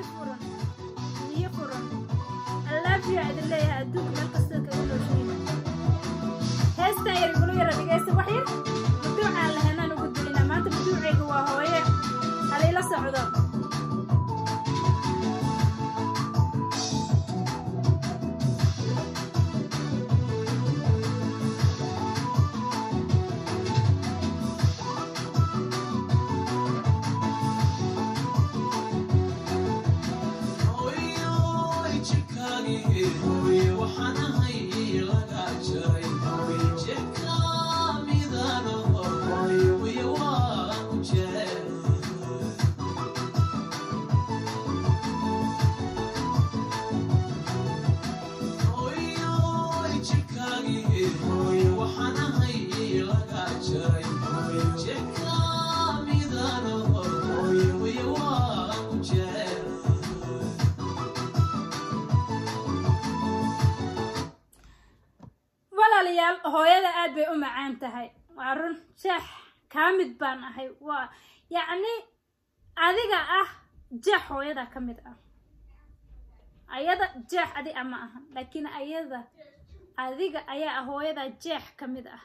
qalbi furan niyo furan allaafiya idin leeyahay adduunka meel kasta kaga nooshiina heestan yar igula yara dhegaysta wax yar maduucaan lahaynaan ugu dulinaa maanta maduucayga waa hooye halayla socdo walaalayaal hooyada aad bay u macaan tahay waa run jeex kaa mid baan ahay waa yacni adiga ah jeex hooyada ka mid ah ayada jeex adi a ma ahan laakiin ayada adiga ayaa ah hooyada jeex ka mid ah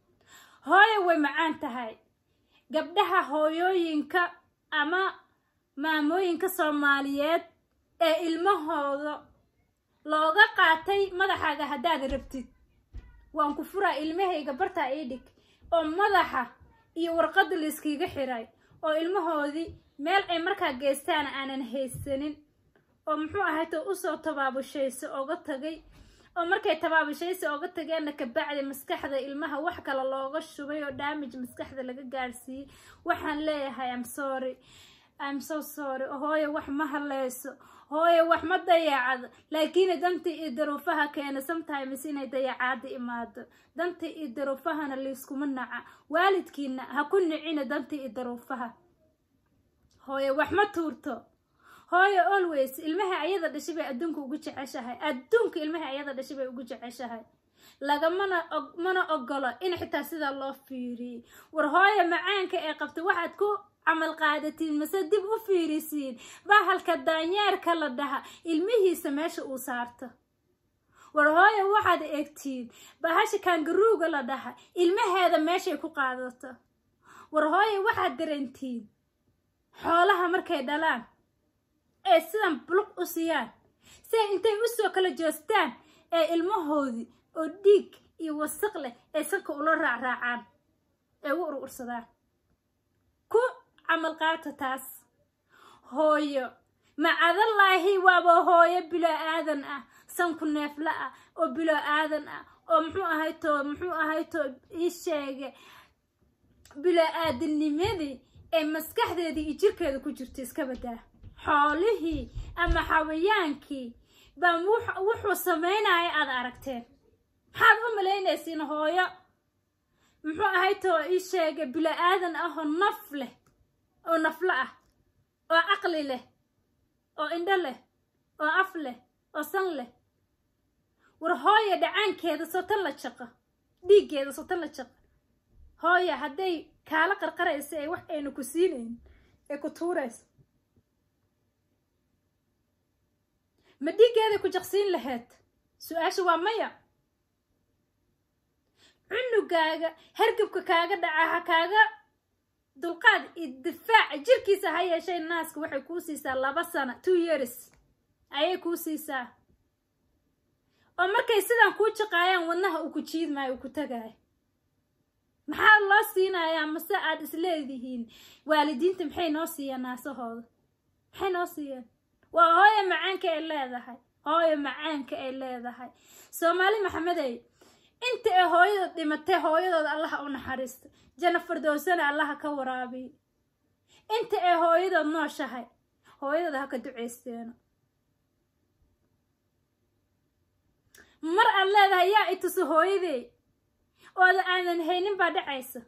hooya way macaan tahay gabdhaha hooyooyinka ama maamooyinka soomaaliyeed ee ilmahooda looga qaatay madaxaaga haddaad rabtid waan ku furaa ilmahayga bartaa ii dhig oo madaxa iyo warqadda layskiiga xiray oo ilmahoodii meel ay markaa geystaana aanan haysanin oo muxuu ahayto usoo tabaabushayso oga tagay oo markay tabaabushaysa oga tageenna kabacdi maskaxda ilmaha wax kale looga shubay oo damage maskaxda laga gaarsiiyey waxaan leeyahay am sorry im so sorry hooye wax ma haleyso hooye wax ma dayacado laakiin dantii iyo daruufaha keena sometimes inay dayacaada imaado dantii iyo daruufahana layskuma naca waalidkiina ha ku nicina dantii iyo daruufaha hooye wax ma tuurto hooye always ilmaha ayada dhashay bay adduunka ugu jeceshahay adduunka ilmaha ayada dhashay bay ugu jeceshahay lagamana mana ogolo in xitaa sidaa loo fiiriyey war hooye macaanka ee qabta waxaad ku camal qaadatiin mase dib u fiirisiin bahalka daanyeerka la dhaha ilmihiisa meesha uu saarto war hooye waxaad eegtiin bahasha kangaruuga la dhaha ilmaheeda meeshay ku qaadato war hooye waxaad darantiin xoolaha markay dhalaan ee sidan buluq u siiyaan siay intay usoo kala joostaan ee ilmahoodii oo dhiig iyo wasaq leh ay sanka ula raacraacaan ee u urursadaan ku camal qaata taas hooyo macadallaahi waaba hooyo bilo aadan ah sanku neefla ah oo bilo aadan ah oo muxuu ahayto muxuu ahayto ii sheege bilo aadanimadii ee maskaxdeedii iyo jirkeeda ku jirta iska badaa xoolihii ama xawayaankii baa wuxuu samaynaya aad aragteen maxaad u malaynaysiin hooyo muxuu ahayto ii sheege bilo aadan ah oo naf leh oo naflo ah oo caqli leh oo indho leh oo af leh oo san leh war hooya dhacaankeeda sotan la jaqo dhiiggeeda sotan la jaqo hooya hadday kaala qarqaraysa ee wax ayna ku siinayn ee ku tuurayso ma dhiiggeeday ku jaqsiin lahayd su-aasha waa maya cunugaaga hargabka kaaga dhaca ha kaaga dulqaad iyo difaaca jirkiisa ha yeeshay naaska waxay kuu siisaa laba sano two years ayay kuu siisaa oo markay sidan kuu jaqaayaan wadnaha uu ku jiidmaayo uu ku tagaayo maxaa loo siinayaa mase aad isleedihiin waalidiinta maxay noo siiyeen naasahooda maxay noo siiyeen waa hooyo macaanka ay leedahay hooyo macaanka ay leedahay soomaali maxamedey inta ay hooyada dhimatay hooyadooda allaha u naxariista jana fardowsana allaha ka waraabiy inta ay hooyadood nooshahay hooyadooda ha ka ducaysteeno mar aad leedahay yaa ituso hooyadey ooda aanan haynin baa dhacaysa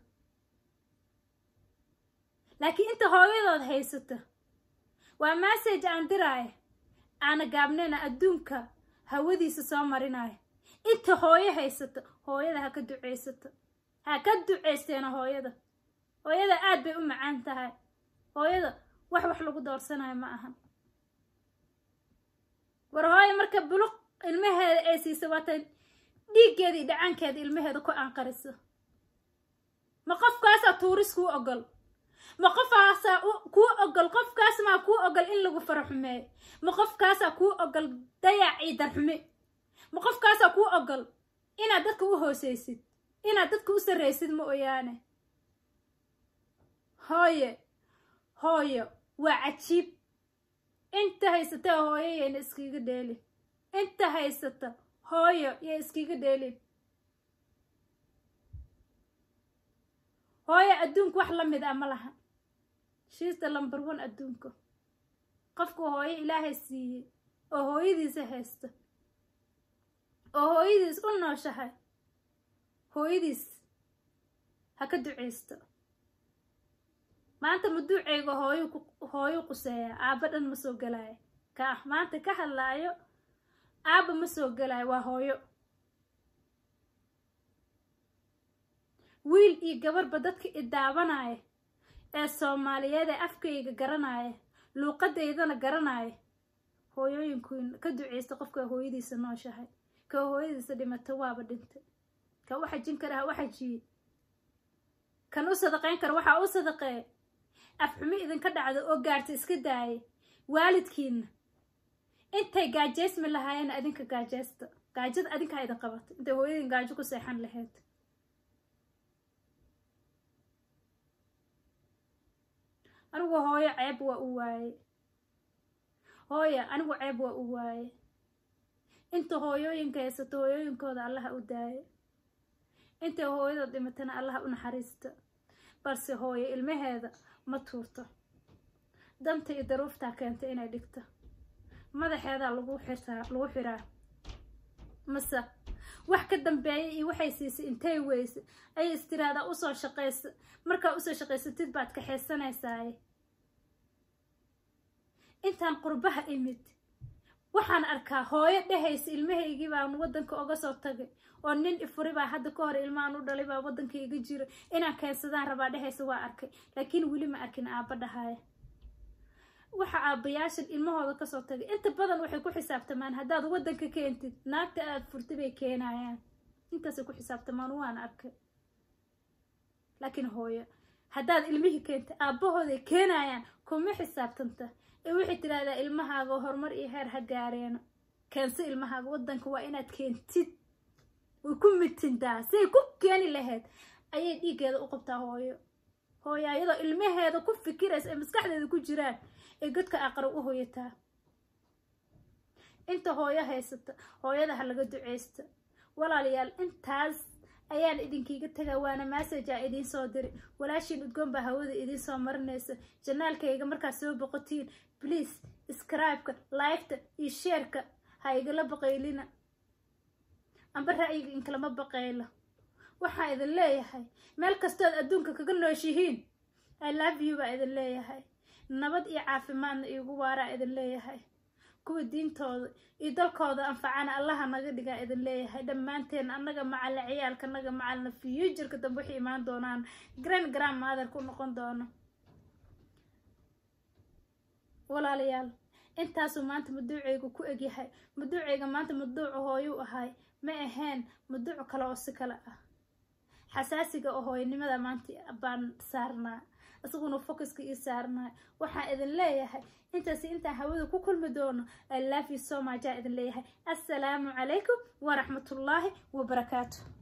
laakiin inta hooyadood haysato waa massage aan diraaya aana gaabnayna adduunka hawadiisa soo marinaya inta hooyo haysato hooyada ha ka ducaysato ha ka ducaysteena hooyada hooyada aad bay u macaan tahay hooyada wax wax lagu doorsanayo ma ahan war hooyo marka buluq ilmaheeda ay siisa waata dhiiggeeda iyo dhacaankeeda ilmaheeda ku anqariso ma qofkaasaa tuuris kuu ogol ma qofkaasaa kuu ogol qofkaas maa kuu ogol in lagu fara xumeeyo ma qofkaasaa kuu ogol dayac iyo darxume ma qofkaasaa kuu ogol inaad dadka u hoosaysid inaad dadka u sarraysid ma oyaane hooye hooyo waa cajiib inta haysata hooyo yayna iskiga dheelin inta haysata hooyo yay iskiga dheelin hooyo adduunka wax la mid ah ma laha shiista lambar one adduunka qofku hooyo ilaahay siiyey oo hooyadiisa haysta oo hooyadiis u nooshahay hooyadiis ha ka ducaysto maanta maduuceyga hooyu hooyu quseeya aabba dhan ma soo gelaayo ka ah maanta ka hadlaayo aabba ma soo gelaayo waa hooyo wiil iyo gabarba dadka i daabanaya ee soomaaliyeed ee afkayga garanaya luuqadaydana garanaya hooyooyinkuin ka duceysta qofka hooyadiisa nooshahay ka hooyadiisa dhimata waaba dhintay ka u xajin kara ha u xajiye kan u sadaqayn kara waxaa u sadaqee afxumi idinka dhacda oo gaarta iska daaya waalidkiina intay gaajeysmi lahaayeen adinka gaajeysta gaajada adinkaa idin qabata intay hooyadin gaajo ku seexan lahayd anigu hooyo ceeb waa u waaye hooya anigu ceeb waa u waaye inta hooyooyinka haysato hooyooyinkooda allaha u daayo intay hooyada dhimatana allaha u naxariista balse hooyo ilmaheeda ma tuurto danta iyo daruuftaa keenta inay dhigto madaxeedaa lagu xirtaa lagu xiraa mase wax ka dambeeya iyo waxay siisay intay weyse ayay istiraahdaa usoo shaqaysa markaa usoo shaqaysatid baad kaxaysanaysaay intaan qurbaha imid waxaan arkaa hooyo dhehaysa ilmahaygii baan waddanka oga soo tagay oo nin ifuri baa hadda ka hor ilmahan u dhalay baa waddanka iga jira inaan keensadaan rabaa dhehaysa waa arkay laakiin weli ma arkin aabba dhahaya waxa aabbayaashan ilmahooda kasoo tagay inta badan waxay ku xisaabtamaan haddaad waddanka keentid naagta aada furtay bay keenayaan intaasay ku xisaabtamaan waan arkay laakiin hooyo haddaad ilmihii keentay aabbahooday keenayaan kuma xisaabtanta ee waxay tidhahdaa ilmahaaga horumar iyo heer ha gaareeno keenso ilmahaaga waddanka waa inaad keentid way ku mitintaa siay ku keeni lahayd ayay dhiiggeeda u qabtaa hooyo hooyo ayadoo ilmaheeda ku fikiraysa ee maskaxdeeda ku jiraan ee godka aqra u hoyataa inta hooyo haysata hooyada ha laga duceysta walaalayaal intaas ayaan idinkiiga tagaa waana massajaa idiin soo diri walaashiin udgoon baa hawada idiin soo marinaysa janaalkayga markaad soo boqotiin bliase scribe-ka liketa iyo sheerka ha igala baqaylina amba ra'yiga inkalama baqaylo waxaan idin leeyahay meel kastood adduunka kaga nooshihiin i love you baa idin leeyahay nabad iyo caafimaadna iigu waaraa idin leeyahay kuwa diintooda iyo dalkooda anfacana allaha naga dhigaa idin leeyahay dhammaanteen annaga macalla ciyaalka naga macalna fuuturka dambe waxay imaan doonaan grand grand maadarka u noqon doono walaalayaal intaasuu maanta maduucaygu ku egyahay maduucayga maanta maduucu hooyuu ahay ma ahayn maduuc kale oo si kale ah xasaasiga oo hooyanimada maanta baan saarnaa isaguna focuska ii saarnaa waxaan idin leeyahay intaasi intaan hawada ku kulmi doono i love you so much aa idin leeyahay assalaamu calaykum waraxmatullaahi wabarakaatu